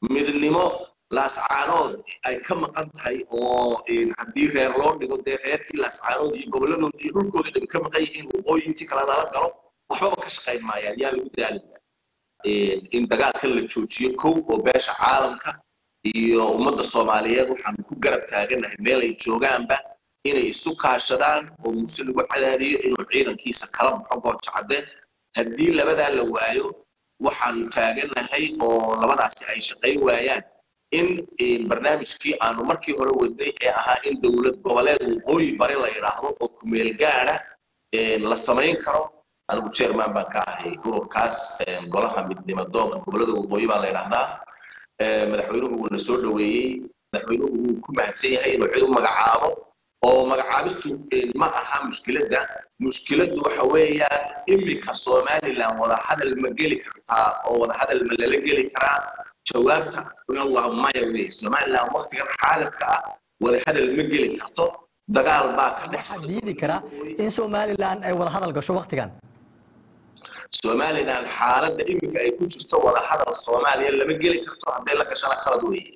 midnimo laascaanood ay ka maqan tahay oo haddii reer loo dhigo dee reerkii laascaanood iyo gobolladood iyo dhulkooda dhan ka maqan yihiin waqooyintii kale lala galo waxbaba ka shaqayn maayaan yaa lagu daalaya in dagaalkan la joojiyo kow oo beesha caalamka iyo ummadda soomaaliyeed waxaanu ku garab taaganahay meel ay joogaanba inay isu kaashadaan oo muuse lagu cadaadiyo inuu ciidankiisa kala baxo goojacadde haddii labadaa la waayo waxaanu taaganahay oo labadaasi ay shaqayn waayaan in barnaamijkii aanu markii hore wadnay ee ahaa in dowlad goboleed waqooyi bari la yidhaahdo oo kumeel gaada la samayn karo anigu chairman baan ka ahay ururkaas golaha midnimo doonka gobolada waqooyi baa la yidhaahdaa madaxweynuhu wuuna soo dhoweeyey madaxweynuhu wuu ku mahadsan yahay inuu cid u magacaabo oo magacaabistu ma aha mushkiladda mushkiladdu waxa weeyaan iminka somaliland wadahadal ma geli kartaa oo wadahadal ma lala geli karaa jawaabta waa maya wey somaliland waktigan xaadirka ah wadahadal ma geli karto dagaal baa ka dhex waxaa diidi kara in somaliland ay wada hadal gasho waktigan somaliland xaaladda iminka ay ku jirto wadahadal soomaaliya lama geli karto hadday la gashana khalad weeye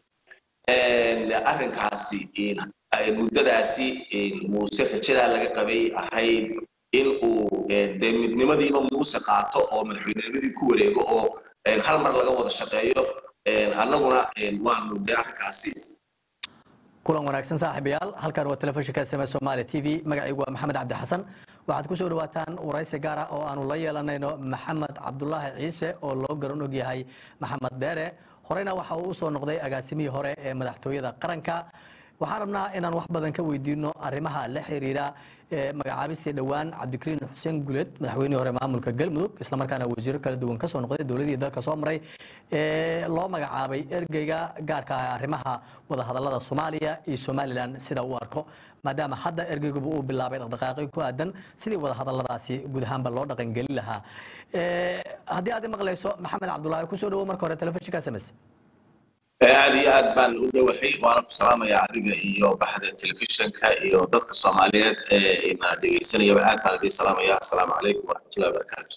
arrinkaasi muddadaasi muuse rajadaa laga qabay ahayd in uu dee midnimadiiba muuse qaato oo madaxweynenimadii ku wareego oo hal mar laga wada shaqeeyo annaguna waanu dee arrinkaasi kulan wanaagsan saaxiibayaal halkan waa telefishinka sm somaali t v magacaygu waa maxamed cabdi xasan waxaad ku soo dhawaataan waraysi gaara oo aanu la yeelanayno maxamed cabdulaahi ciise oo loo garan og yahay maxamed dheere horeyna waxa uu usoo noqday agaasimihii hore ee madaxtooyada qaranka waxaan rabnaa inaan wax badan ka weydiino arrimaha la xiriira magacaabistii dhowaan cabdikariin xuseen guleed madaxweynihii hore maamulka galmudug islamarkaana wasiiro kala duwan kasoo noqday dowladii dalka soo maray loo magacaabay ergeyga gaarka ah arrimaha wadahadalada soomaaliya iyo somalilan sida uu arko maadaama hadda ergeyguba uu bilaabay dhaqdhaqaaqyo ku aadan sidii wadahadaladaasi guud ahaanba loo dhaqangelin lahaa haddii aad i maqlayso maxamed cabdulaahi kusoo dhawo marka hore telefishinka sms aad iyo aad baan u dhowahay waana ku salaamayaa adiga iyo baxda telefishinka iyo dadka soomaaliyeed ee ina dhegaysanayaba aad baan idin salaamaya asalaamu calaykum waraxmatullahi wabarakaatu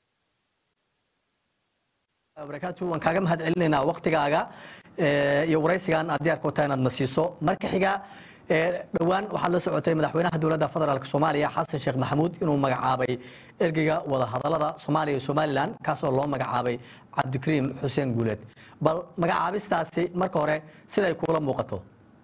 barakaatu waan kaaga mahad celinaynaa waktigaaga iyo waraysigan aad diyaarka wata inaad na siiso marka xiga dhowaan waxaad la socotay madaxweynaha dowladda federaalk soomaaliya xasan sheekh maxamuud inuu magacaabay ergeyga wadahadalada soomaaliya iyo somalilan kaasoo loo magacaabay cabdikariim xuseen guuleed bal magacaabistaasi marka hore siday kuula muuqato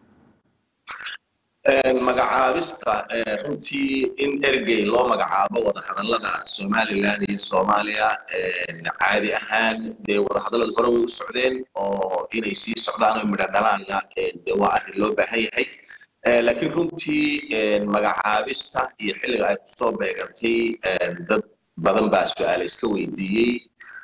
magacaabista runtii in ergey loo magacaabo wadahadalada somalilan iyo soomaaliya caadi ahaan dee wadahadalada hore way u socdeen oo inay sii socdaan oo midho dhalaanna dee waa arrin loo baahan yahay laakiin runtii magacaabista iyo xilliga ay kusoo beegantay dad badan baa su-aala iska weydiiyey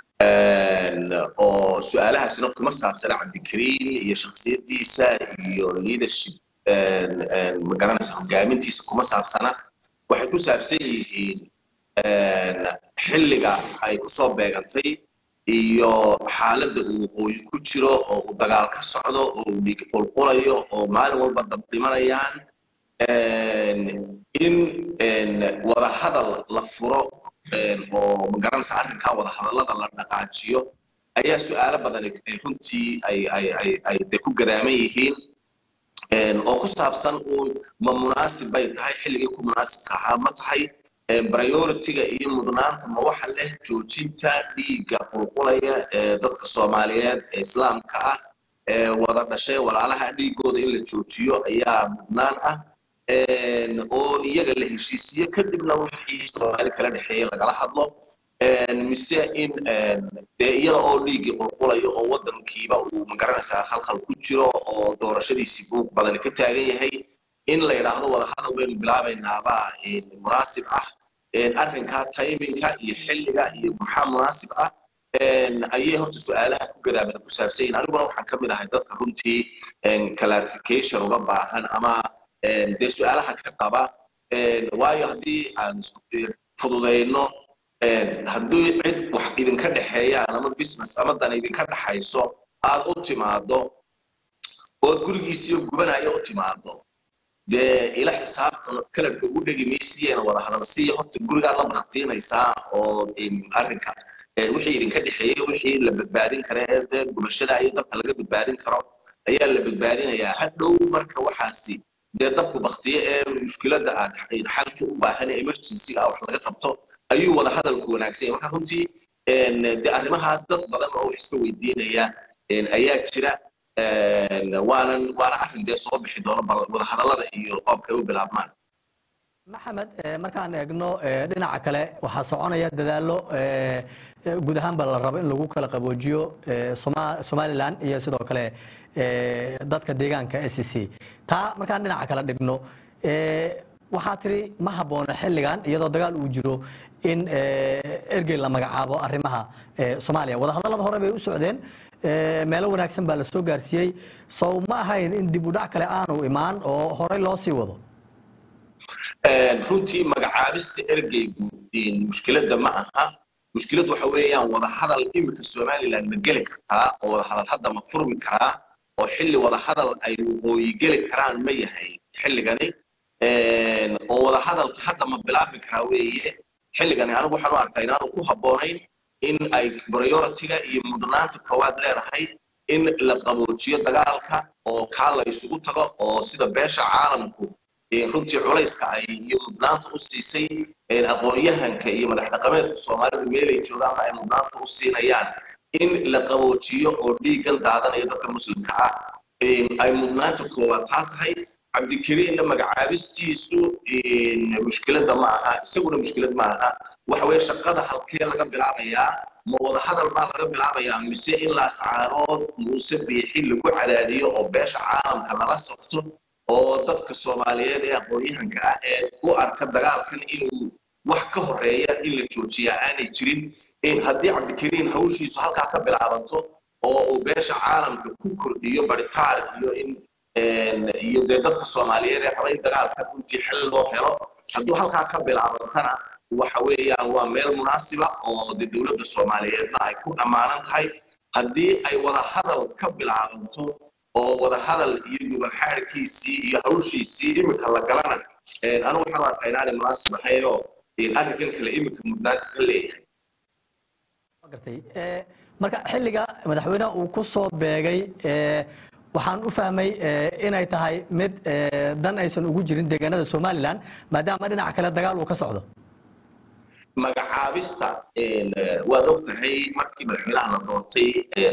oo su-aalahaasina kuma saabsana cabdikariin iyo shakhsiyadiisa iyo leadership magaranaysa hogaamintiisa kuma saabsana waxay ku saabsan yihiin xilliga ay kusoo beegantay iyo xaaladda uu waqooyi ku jiro oo uu dagaal ka socdo oo uu dhiig qulqulayo oo maalin walba dad dhimanayaan in wadahadal la furo oo magaranaysa arrinkaa wadahadallada la dhaqaajiyo ayaa su-aalo badan runtii ay ay ay ay de ku garaaman yihiin oo ku saabsan uun ma munaasib bay tahay xilligii ku munaasibka ahaa ma tahay prioritiga iyo mudnaanta ma waxa leh joojinta dhiigga qulqulaya ee dadka soomaaliyeed ee islaamka ah ee wada dhashay walaalaha dhiigooda in la joojiyo ayaa mudnaan ah oo iyaga la heshiisiyo kadibna wixii soomaali kala dhexeeya lagala hadlo mise in dee iyada oo dhiiggii qulqulayo oo waddankiiba uu magaranaysaa khalkhal ku jiro oo doorashadiisii buuq badani ka taagan yahay in la yidhaahdo wadahadal baynu bilaabaynaabaa munaasib ah arrinkaa tayminka iyo xilliga iyo maxaa munaasib ah ayay horta su-aalaha ku gadaamada ku saabsan yihin aniguna waxaan ka mid ahay dadka runtii clarification uga baahan ama dee su-aalaha ka qaba waayo haddii aan fududayno haddii cid wax idinka dhexeeyaan ama business ama dan idinka dhexayso aad u timaado ood gurigiisiyo gubanaya u timaado dee ila xisaabtan kala ugu dhegi maysiyeena wada hadalsiiya horta gurigaad la baktiinaysaa oo arrinka wixii idinka dhexeeyey wixii la badbaadin kara ee dee gubashada iyo dabka laga badbaadin karo ayaa la badbaadinayaa hadhow marka waxaasi dee dabku baktiye ee mushkiladda aad xalka u baahan ee emergencyga wax laga qabto ayuu wada hadalku wanaagsan yahay marka runtii dee arrimahaas dad badan oo wax iska weydiinaya ayaa jira waanan waana arrin dee soo bixi doono wada hadallada iyo qoobka ay u bilaabmaan maxamed markaan eegno dhinaca kale waxaa soconaya dadaallo guud ahaanba la rabo in lagu kala qaboojiyo somalilan iyo sidoo kale dadka deegaanka s c taa markaan dhinaca kale dhigno waxaa tiri ma habboona xilligan iyadoo dagaal uu jiro in ergey la magacaabo arrimaha soomaaliya wadahadallada hore bay u socdeen meelo wanaagsan baa la soo gaarsiiyey sow ma ahayn in dib u dhac kale aanu imaan oo horey loo sii wado runtii magacaabista ergeygu mushkiladda ma aha mushkilad waxa weeyaan wadahadal iminka somaliland ma geli kartaa oo wadahadal hadda ma furmi karaa oo xilli wadahadal ay waqooyi geli karaan ma yahay xilligani oo wadahadalka hadda ma bilaabi karaa weeye xilligani anigu waxaan u arkaa inaanu ku habboonayn in ay prioritiga iyo mudnaanta koowaad leedahay in la qaboojiyo dagaalka oo kaa la isugu tago oo sida beesha caalamku runtii culayska ay iyo mudnaanta u siisay aqoon-yahanka iyo madax dhaqameedka soomaalidu meelay joogaanba ay mudnaanta u siinayaan in la qaboojiyo oo dhiiggan daadanaya dadka muslimka ah ay mudnaanta koowaad taa tahay cabdikariinna magacaabistiisu mushkiladda ma aha isaguna mushkilad ma aha waxa weye shaqada halkee laga bilaabayaa ma wada hadal baa laga bilaabayaa mise in laascaarood muuse biixi lagu cadaadiyo oo beesha caalamka lala safto oo dadka soomaaliyeed ee aqoon-yahanka ah ee u arka dagaalkan inuu wax ka horeeya in la joojiyaa aanay jirin haddii cabdikariin hawshiisu halkaa ka bilaabanto oo uu beesha caalamka ku kordhiyo baritaan iyo in iyo dee dadka soomaaliyeed ee raba in dagaalka runtii xel loo helo hadduu halkaa ka bilaabantana waxa weeyaan waa meel munaasiba oo dee dowladda soomaaliyeedna ay ku dhammaanan tahay haddii ay wada hadal ka bilaabanto oo wada hadal iyo gubal-xaadhkiisii iyo hawshiisii iminka la galana anigu waxaan arkaa inaanay munaasib ahaynoo arrinkan kale iminka mudnaanta ka leeyahay gartay marka xilliga madaxweynaha uu ku soo beegay waxaan u fahmay inay tahay mid dan aysan ugu jirin deegaanada somalilan maadaama dhinaca kale dagaal uu ka socdo magacaabista waad og tahay markii madaxweynaha la doontay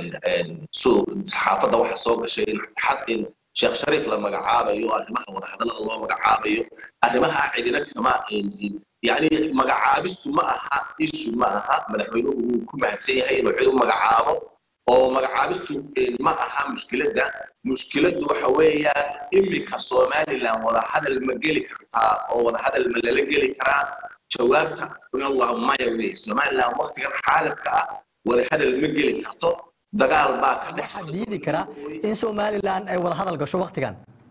saxaafadda waxa soo gashay in sheekh shariif la magacaabayo arrimaha wadahadallada loo magacaabayo arrimaha cidina kama yani magacaabistu ma aha ishu ma aha madaxweynuhu wuu ku mahadsan yahay inuu cid u magacaabo oo magacaabistu ma aha mushkiladda mushkiladdu waxa weeyaan iminka somaliland wadahadal ma geli kartaa oo wadahadal ma lala geli karaa jawaabta waa maya wey somaliland waktigan xaadirka ah wadahadal ma geli karto dagaal baa ka dhex waxaa diidi kara in somalilan ay wada hadal gasho waktigan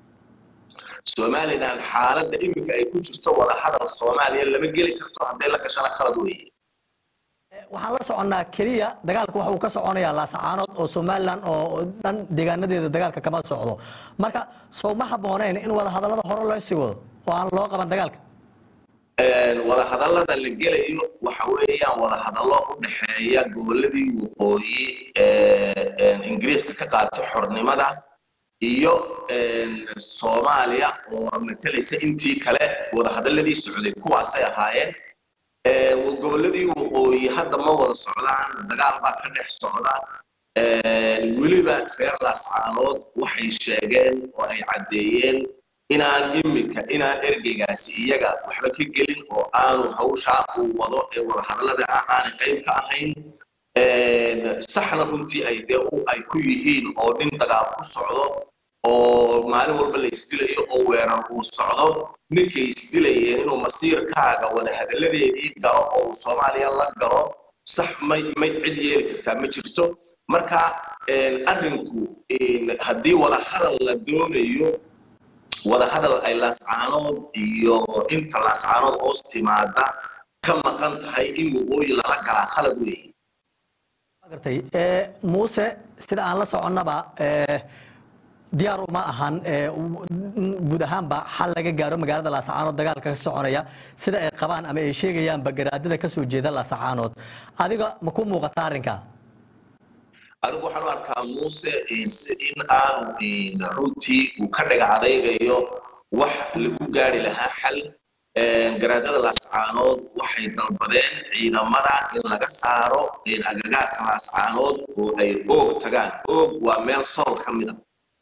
somaliland xaaladda iminka ay ku jirto wadahadal soomaaliya lama geli karto hadday la gashana khalad weeye waxaan la soconnaa keliya dagaalka waxa uu ka soconayaa laasacaanood oo somalilan oo dhan deegaanadeeda dagaalka kama socdo marka sow ma habbooneyn in wada hadallada hore loo sii wado oo aan loo qaban dagaalka wadahadallada la gelayo waxa weeyaan wadahadallo u dhexeeya goboladii waqooyi ee ingiriiska ka qaatay xornimada iyo soomaaliya oo matalaysa intii kale wadahadalladii socday kuwaasay ahaayeen goboladii waqooyi hadda ma wada socdaan dagaal baa ka dhex socda weliba reer laascaanood waxay sheegeen oo ay caddeeyeen inaan iminka inaan ergeygaasi iyaga waxba ka gelin oo aanu hawshaa uu wado ee wadahadallada ah aanay qayb ka ahayn saxna runtii ay dee ay ku yihiin oo nin dagaal ku socdo oo maalin walba la isdilayo oo weerar uu socdo ninkay isdilayeen inuu masiirkaaga wadahadalladeedii galo oo uu soomaaliya la galo sax may may cid yeeli kartaa ma jirto marka arrinku haddii wadahadal la doonayo wadahadal ay laascaanood iyo inta laascaanood hoos timaada ka maqan tahay in waqooyi lala galaa khalad weeye gartay muuse sida aan la soconnaba diyaar uma ahan guud ahaanba xal laga gaaro magaalada laasacaanood dagaalka ka soconaya sida ay qabaan ama ay sheegayaanba garaadada ka soo jeeda laasacaanood adiga ma ku muuqata arrinka anigu waxaan u arkaa muuse in aanu runtii uu ka dhaga adaygayo wax lagu gaari lahaa xal garaadada laascaanood waxay dalbadeen ciidamada in laga saaro agagaarka laascaanood oo ay oog tagaan oog waa meel sool ka mida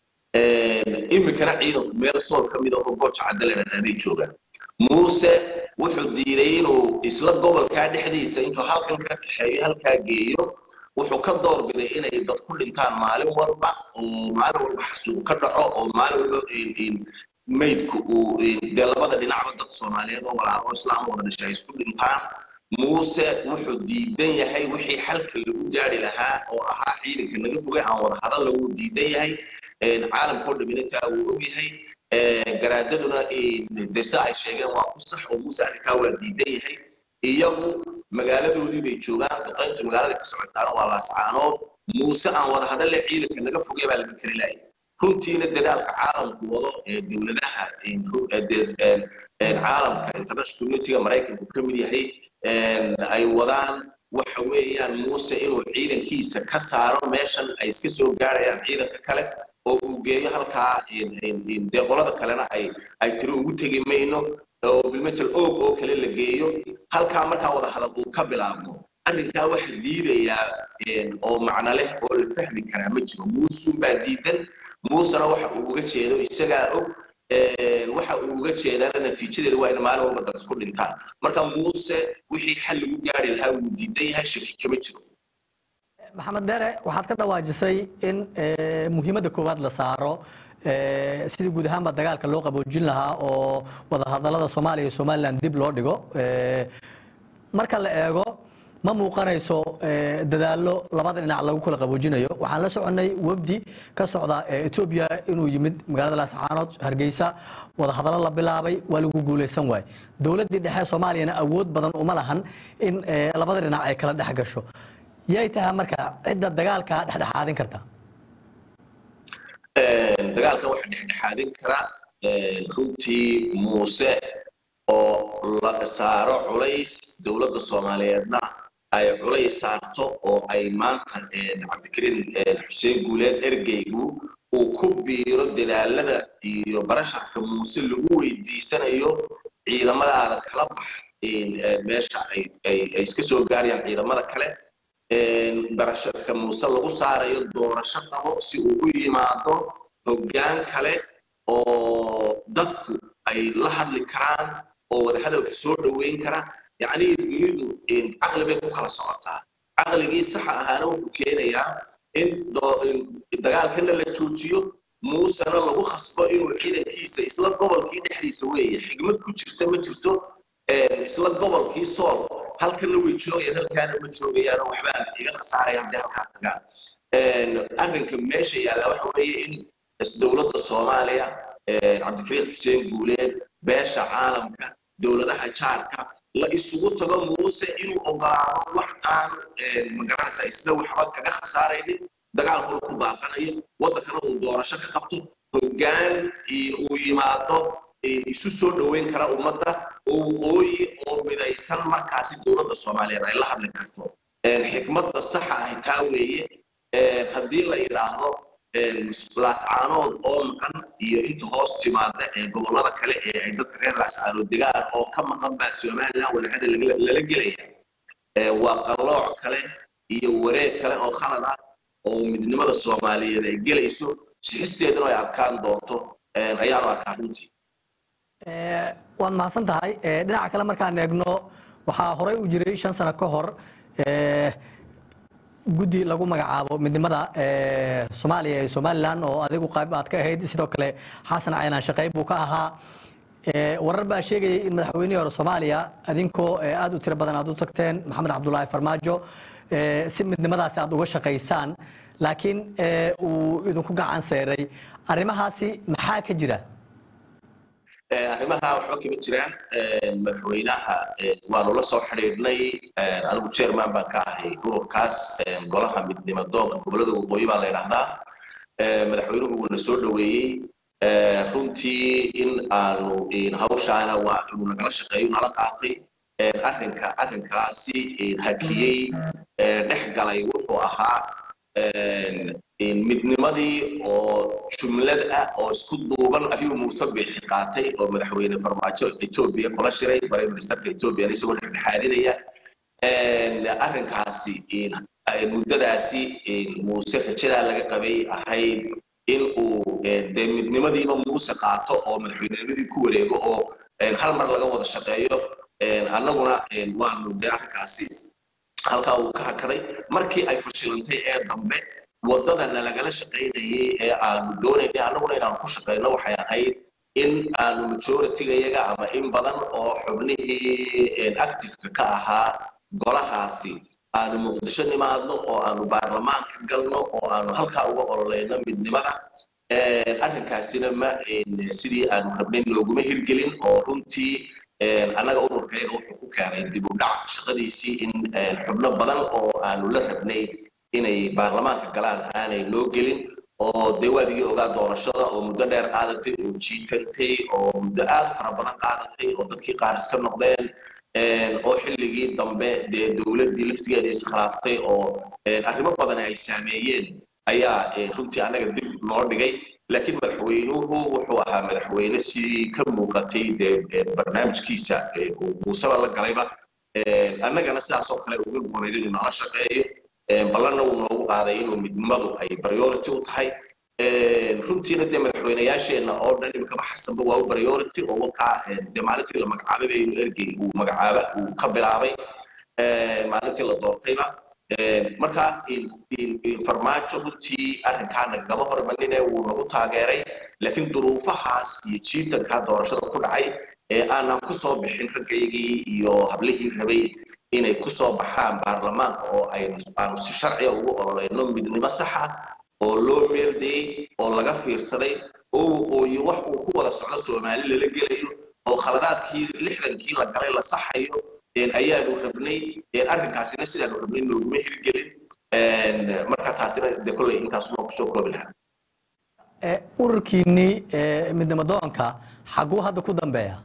iminkana ciidanku meel sool ka mida oo gooja caddalenadaanay joogaan muuse wuxuu diiday inuu isla gobolkaa dhexdiisa intuu halkan ka kaxeeyo halkaa geeyo wuxuu ka doorbiday inay dad ku dhintaan maalin walba oo maalin walba xasuuq ka dhaco oo maalin walba maydku uu dee labada dhinacba dad soomaaliyeed oo walaalo islaam wada dhashay ay isku dhintaan muuse wuxuu diidan yahay wixii xalka lagu gaari lahaa oo ahaa ciidanka naga fogay aan wada hadal lagu diidan yahay caalamkao dhaminataa uu og yahay garaadaduna dese ay sheegeen waa ku sax oo muuse arrinkaa waa diidan yahay iyagu magaaladoodii bay joogaan duqaynta magaalada ka socotaana waa laascaanood muuse aan wada hadalle ciidanka naga fogay baa laga kari laayay runtiina dadaalka caalamku wado ee dowladaha caalamka international communityga maraykanku ka mid yahay ay wadaan waxa weeyaan muuse inuu ciidankiisa ka saaro meeshan ay iska soo gaarayaan ciidanka kale oo uu geeyo halkaa dee qolada kalena ay ay tiri ugu tegi mayno oo bilmetal oog oo kale la geeyo halkaa markaa wada hadal uu ka bilaabmo arrinkaa waxa diidayaa oo macno leh oo la fahmi karaa ma jiro muusun baa diidan muusena waxa uu uga jeedo isagaa og waxa uu uga jeedaana natiijadeeda waa in maalin walba dad isku dhintaan marka muuse wixii xal lagu gaari lahaa wuu diidan yahay shaki kama jiro maxamed dheere waxaad ka dhawaajisay in muhiimadda koowaad la saaro sidii guud ahaanba dagaalka loo qaboojin lahaa oo wadahadalada soomaaliya iyo somalilan dib loo dhigo marka la eego ma muuqanayso dadaallo labada dhinac lagu kala qaboojinayo waxaan la soconnay wafdi ka socda etoobiya inuu yimid magaalada laascaanood hargeysa wadahadallo la bilaabay waa lagu guulaysan waay dowladdii dhexe soomaaliyana awood badan uma lahan in labada dhinac ay kala dhex gasho yay tahay marka cidda dagaalka dhexdhexaadin karta dagaalkan waxa dhexdhexaadin kara runtii muuse oo la saaro culays dowladda soomaaliyeedna ay culays saarto oo ay maanta cabdikariin xuseen guuleed ergeygu uu ku biiro dadaalada iyo barasharka muuse lagu weydiisanayo ciidamadaada kala bax meesha ay iska soo gaarayaan ciidamada kale barasharka muuse lagu saarayo doorasho qabo si uu u yimaado hoggaan kale oo dadku ay la hadli karaan oo wadahadalka soo dhoweyn kara yacni dunidu caqli bay ku kala socotaa caqligii saxa ahaana wuxuu keenayaa in dagaalkana la joojiyo muusena lagu khasbo inuu ciidankiisa isla gobolkii dhexdiisa weeye xigmad ku jirta ma jirto isla gobolkii sool halkana way joogayaan halkaana ma joogayaanoo waxbaa iga khasaaraya haddii halkaa tagaan arrinka meesha yaalla waxa weeye in dowladda soomaaliya cabdikariin xuseen guuleed beesha caalamka dowladaha jaarka la isugu tago muuse inuu ogolaado wax aan magaranaysa isna waxba kaga khasaaraynin dagaalkuna ku baaqanayo waddankana uu doorasho ka qabto hoggaan uu yimaado isu soo dhoweyn kara ummadda oo ooyi oo midaysan markaasi dowladda soomaaliyeed ay la hadli karto xikmadda saxa ahi taa weeye haddii la yidhaahdo laascaanood oo maqan iyo inta hoos timaada ee gobollada kale ee ay dadka reer laascaanood degaan oo ka maqan baa somalilan wadahada lala gelaya waa qalooc kale iyo wareeg kale oo khalad ah oo midnimada soomaaliyeed ay gelayso sixisteeduna ay adkaan doonto ayaanu arkaa runtii waad mahadsan tahay dhinaca kale markaan eegno waxaa horey u jiray shan sano ka hor guddi lagu magacaabo midnimada soomaaliya iyo somalilan oo adigu qayb aad ka ahayd sidoo kale xasan caynaan shaqeyb buu ka ahaa warar baa sheegayay in madaxweynihii hore soomaaliya adinkoo aad u tiro badan aad u tagteen maxamed cabdulaahi farmaajo si midnimadaasi aad uga shaqaysaan laakiin uu idinku gacan seeray arrimahaasi maxaa ka jira arrimaha waxba kama jiraan madaxweynaha waanu la soo xidhiidhnay anigu chairman baan ka ahay ururkaas golaha midnimo doonka gobolada waqooyi baa la yidhaahdaa madaxweynuhu wuuna soo dhoweeyey runtii in aanu hawshaana waa inuu nagala shaqeeyo nala qaatay arrinka arrinkaasi hakiyey dhex galay wuxuu ahaa midnimadii oo jumlad ah oo isku duuban ayuu muuse biixi qaatay oo madaxweyne farmaajo etoobiya kula shiray prime ministerka etoobiya isagoo dhexdhexaadinaya arrinkaasi muddadaasi muuse rajadaa laga qabay ahayd in uu dee midnimadiiba muuse qaato oo madaxweynenimadii ku wareego oo hal mar laga wada shaqeeyo annaguna waanu dee arrinkaasi halkaa uu ka hakaday markii ay fashilantay ee dambe waddadana lagala shaqaynayay ee aanu doonaynay annaguna inaanu ku shaqayno waxay ahayd in aanu majoritigayaga ama in badan oo xubnihii activeka ka ahaa golahaasi aanu muqdisho nimaadno oo aanu baarlamaanka galno oo aanu halkaa uga ololeyno midnimada arrinkaasina ma sidii aanu rabnay nooguma hirgelin oo runtii annaga ururkayga wuxuu ku keenay dib u dhac shaqadiisii in xubno badan oo aanu la rabnay inay baarlamaanka galaan aanay noo gelin oo dee waadigii ogaa doorashada oo muddo dheer qaadatay oo jiitantay oo muddo aad fara badan qaadatay oo dadkii qaar iska noqdeen oo xilligii dambe dee dowladdii laftigeeda iskhilaaftay oo arrimo badan ay saameeyeen ayaa runtii annaga dib noo dhigay laakiin madaxweynuhu wuxuu ahaa madaxweyne sidii ka muuqatay dee barnaamijkiisa uu muuseba la galayba annagana sidaas oo kale uga guunayd inuu nala shaqeeyo ballanna uu noogu qaaday inuu midnimadu ay priority u tahay runtiina dee madaxweynayaasheenna oo dhan imikaba xasanba waa u priority oo wakaa dee maalintii la magacaabay ba inuu ergey uu magacaaba uu ka bilaabay maalintii la doortayba marka farmaajo runtii arrinkaana gama hormanine wuu nagu taageeray laakiin duruufahaas iyo jiitankaa doorashada ku dhacay ee aanan ku soo bixin raggaygii iyo hablihii rabay inay ku soo baxaan baarlamaanka oo aanu si sharciga ugu ololeyno midnimo sax ah oo loo meeldayey oo laga fiirsaday oo waqooyi wax uu ku wada socdo soomaali lala gelayo oo khaladaadkii lixdankii la galay la saxayo ayaanu rabnay arrinkaasina sidaanu rabnay nooguma hirgelin marka taasina de kolley intaasuma kusoo koobi lahaa ururkiinnii midnimo doonka xaguu hadda ku dambeeya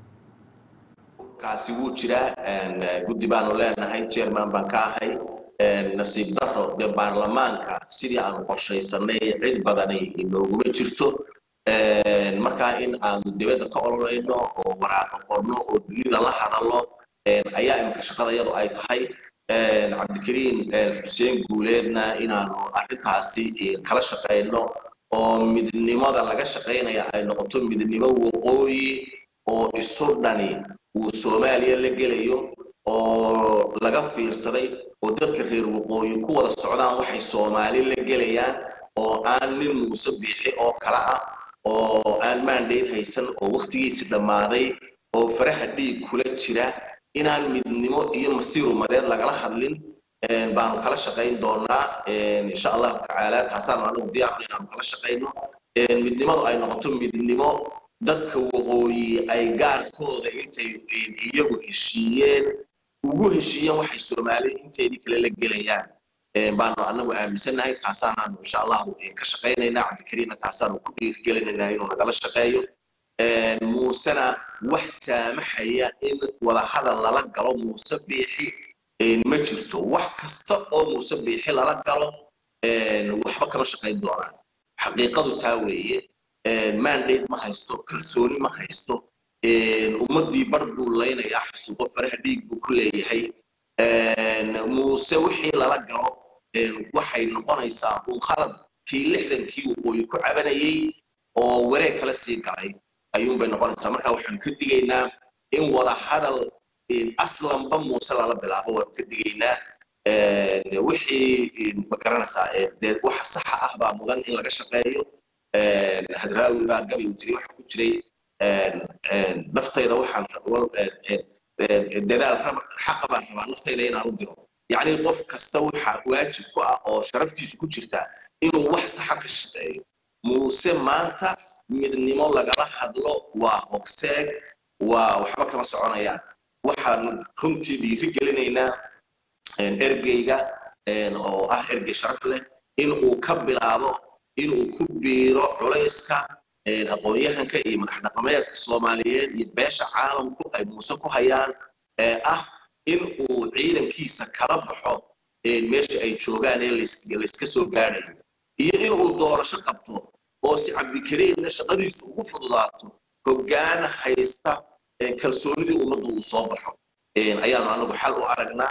kaasi wuu jiraa guddi baanu leenahay chairman baan ka ahay nasiib daro dee baarlamaanka sidii aanu qorshaysanay cid badani inooguma jirto markaa in aanu dibadda ka ololayno oo waraaqa qorno oo dunida la hadallo ayaa imika shaqadayadu ay tahay cabdikariin xuseen guuleedna inaanu arrintaasi kala shaqayno oo midnimada laga shaqaynaya ay noqoto midnimo waqooyi oo isu dhani uu soomaaliya la gelayo oo laga fiirsaday oo dadka reer waqooyi ku wada socdaan waxay soomaali la gelayaan oo aan nin muuse biixi oo kale ah oo aan maandhayd haysan oo wakhtigiisi dhammaaday oo faraha dhiig kula jira inaan midnimo iyo masiir umadeed lagala hadlin baanu kala shaqayn doonaa insha allahu tacaala taasaanu anagu diyaarno inaanu kala shaqayno midnimadu ay noqoto midnimo dadka waqooyi ay gaarkooda intay iyagu heshiiyeen ugu heshiiyeen waxay soomaali inteedii kale la gelayaan baanu anagu aaminsannahay taasaanaanu insha allahu ka shaqaynaynaa cabdikariinna taasaanu ku dhiirigelinaynaa inuu nagala shaqeeyo muusena wax saamaxaya in wadahadal lala galo muuse biixi ma jirto wax kasta oo muuse biixi lala galo waxba kama shaqayn doonaan xaqiiqadu taa weeye mandate ma haysto kalsooni ma haysto ummaddii bar buu laynayaa xasuuqo faraha dhiig buu ku leeyahay muuse wixii lala galo waxay noqonaysaa un khaladkii lixdankii waqooyi ku cabanayay oo wareeg kala sii galay ayuunbay noqonaysaa marka waxaan ka digaynaa in wada hadal aslanba muuse lala bilaabo waan ka digaynaa wixii ma garanaysaa dee wax saxa ah baa mudan in laga shaqeeyo hadraawi baa gabi uu tiri waxa ku jiray naftayda waxaan dadaal xaqa baan rabaa naftayda inaan u diro yacni qof kasta waxa waajib ku ah oo sharaftiisu ku jirta inuu wax saxa ka shaqeeyo muuse maanta midnimo lagala hadlo waa hogseeg waa waxba kama soconayaan waxaanu runtii dhiiri gelinaynaa ergeyga oo ah ergey sharaf leh in uu ka bilaabo inuu ku biiro culayska aqoon-yahanka iyo madax dhaqameedka soomaaliyeed iyo beesha caalamku ay muuse ku hayaan ee ah in uu ciidankiisa kala baxo meesha ay joogaan ee layska soo gaadhayo iyo inuu doorasho qabto oo si cabdikariimna shaqadiisu ugu fududaato hoggaan haysta kalsoonidii ummaddu uu soo baxo ayaanu anagu xal u aragnaa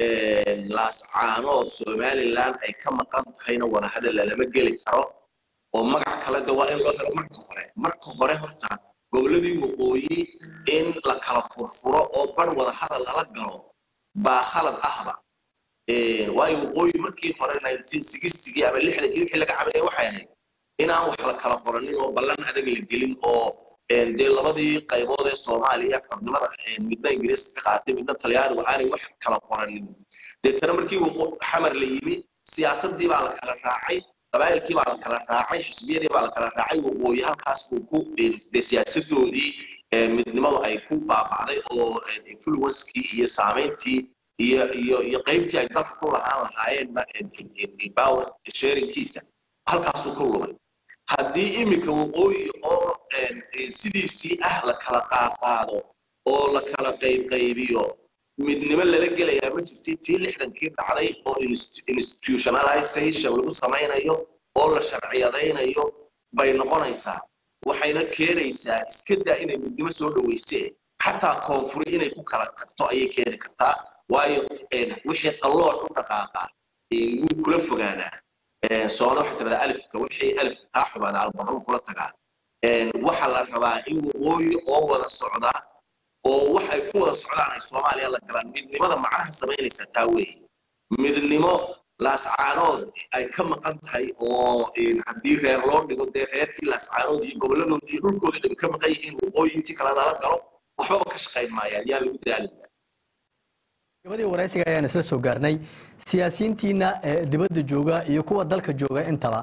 laascaanood somaliland ay ka maqan tahayna wadahadal lalama geli karo oo magac kale de waa in loo helo marka hore marka hore horta goboladii waqooyi in la kala furfuro oo bar wadahadal lala galo baa khalad ahba waayo waqooyi markii hore gii ama lixdankii wixii laga cabanaya waxay ahayd inaan wax la kala qoranin oo ballan adag la gelin oo dee labadii qaybood ee soomaaliya xubnimada midna ingiriiska ka qaatay midna talyaanigu aanay wax kala qoranin deetana markii xamar la yimi siyaasadii baa la kala raacay qabaa'ilkii baa la kala raacay xisbiyadii baa la kala raacay waqooyi halkaas uu ku dee siyaasadoodii midnimadu ay ku baabacday oo influencekii iyo saamayntii iyo iyo iyo qaybtii ay dalka ku lahaan lahaayeen power sharingkiisa halkaasuu ku lumay haddii iminka waqooyi oo sidiisii ah la kala qaaqaado oo la kala qaybqaybiyo midnimo lala gelayaa ma jirti tii lixdankii dhacday oo institutionalization lagu samaynayo oo la sharciyadaynayo bay noqonaysaa waxayna keenaysaa iska daa inay midnimo soo dhaweysee xataa koonfuri inay ku kala tagto ayay keeni kartaa waayo wixii qallooc u dhaqaaqaa wuu kula fogaadaa soona waxay tirahdaa alifka wixii alifka kaa xumaada albaqru kula tagaa waxaa la rabaa in waqooyi oo wada socdaa oo waxay ku wada socdaan ay soomaaliya la galaan midnimada macnaha samaynaysa taa weeye midnimo laascaanood ay ka maqan tahay oo haddii reer loo dhigo dee reerkii laascaanood iyo goboladood iyo dhulkooda dhib ka maqan yihiin waqooyi intii kale lala galo waxbaba ka shaqayn maayaan yaa lagu daalaya gabadii waraysiga ayaan isla soo gaarnay siyaasiyiintiina dibadda jooga iyo kuwa dalka jooga intaba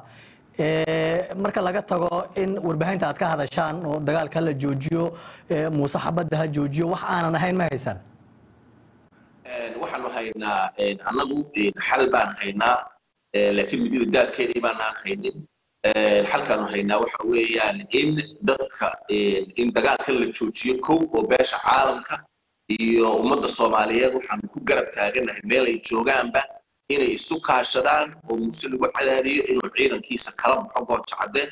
marka laga tago in warbaahinta aad ka hadashaan oo dagaalka la joojiyo muuse xabadda ha joojiyo wax aanan ahayn ma haysaan waxaanu haynaa annagu xal baan haynaa laakiin midida daabkeedii baanaan haynin xalkaanu haynaa waxa weeyaan in dadka in dagaalkan la joojiyo kow oo beesha caalamka iyo ummadda soomaaliyeed waxaanu ku garab taaganahay meel ay joogaanba inay isu kaashadaan oo muuse lagu cadaadiyo inuu ciidankiisa kala baxo goojacade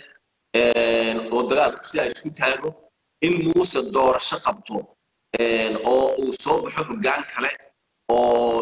oo dagaalku sidaa isku taago in muuse doorasho qabto oo uu soo baxo hoggaan kale oo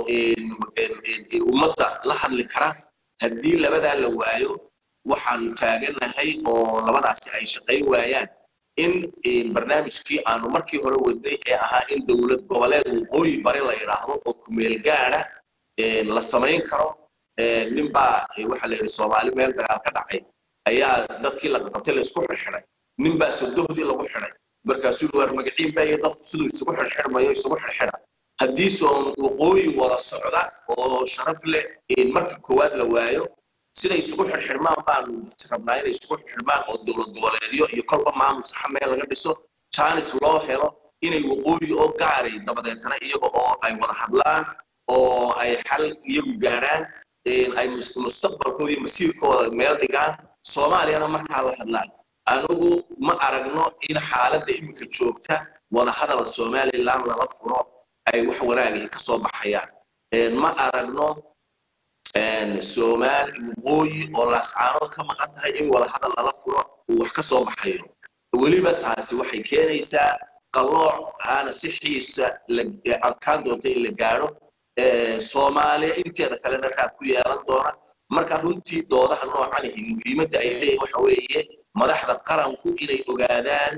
ummadda la hadli kara haddii labadaa la waayo waxaanu taaganahay oo labadaasi ay shaqayn waayaan in barnaamijkii aanu markii hore wadnay ee ahaa in dowlad goboleed waqooyi bari la yidhaahdo oo kumeel gaada la samayn karo ninbaa waxaa la yidhi soomaali meel dagaal ka dhacay ayaa dadkii la qabtay la isku xirxiday ninbaa sodohdii lagu xiday markaasuu waar magaciin baa iyo dadku siduu isugu xirxirmayo isugu xirxida haddii soon waqooyi wada socda oo sharaf leh marka koowaad la waayo siday isugu xirxirmaan baanu rabnaa inay isugu xirxirmaan oo dowlad goboleedyo iyo kolba maamul saxa meel laga dhiso jaanis loo helo inay waqooyi oo gaaray dabadeetana iyaga oo ay wada hadlaan oo ay xal iyagu gaadhaan ay mustaqbalkooda iyo masiirkooda meel dhigaan soomaaliyana markaa la hadlaan anigu ma aragno in xaaladda iminka joogta wadahadal somaliland lala furo ay wax wanaagii ka soo baxayaan ma aragno soomaali waqooyi oo laascaanood ka maqan tahay in wadahadal lala furo uu wax ka soo baxayo weliba taasi waxay keenaysaa qallooc aana si xiisa adkaan doonta in la gaadho soomaaliya inteeda kalena raad ku yeelan doona marka runtii doodaha noocan ihi muhiimadda ay leeyihin waxa weeye madaxda qaranku inay ogaadaan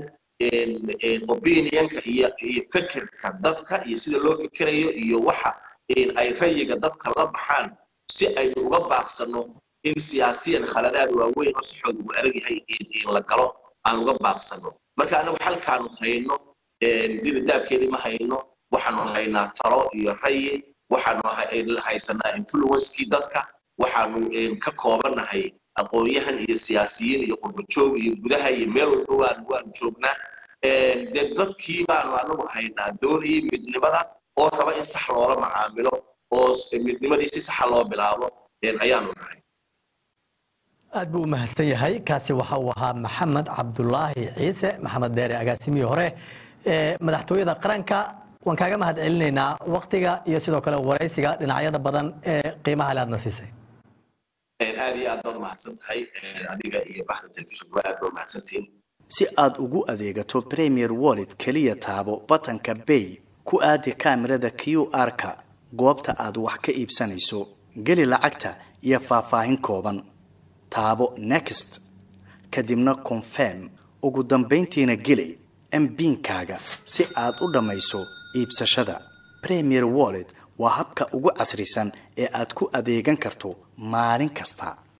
opinionka iyo iyo fikirka dadka iyo sida loo fikirayo iyo waxa ay rayiga dadka la baxaan si aynu uga baaqsano in siyaasiyan khaladaad waaweyn oo saxood ugu adag yahay in la galo aan uga baaqsano marka anagu xalkaanu hayno dida daabkeedii ma hayno waxaanu haynaa talo iyo rayi waxaanu haysanaa influencekii dadka waxaanu ka koobannahay aqoon-yahan iyo siyaasiyiin iyo qurbajoog iyo gudaha iyo meel walba waan waanu joognaa dee dadkii baanu anagu haynaa doonayay midnimada oo raba in sax loola macaamilo oo midnimadii si saxa loo bilaabo ayaanu nahay aad buu u mahadsan yahay kaasi waxa uu ahaa maxamed cabdulaahi ciise maxamed deere agaasimihii hore ee madaxtooyada qaranka waan kaaga mahad celinaynaa waktiga iyo sidoo kale waraysiga dhinacyada badan ee qiimaha le aadna siisay aad iyo aad baad umahadsan tahay adiga iyo baxda telefishinkuba aad baa umahadsantihiin si aad ugu adeegato premier wallet keliya taabo batanka bay ku aadi kaamirada q r-ka goobta aad wax ka iibsanayso geli lacagta iyo faahfaahin kooban taabo next kadibna confirm ugu dambayntiina geli mbiinkaaga si aad u dhammayso iibsashada premier wallet waa habka ugu casrisan ee aad ku adeegan karto maalin kasta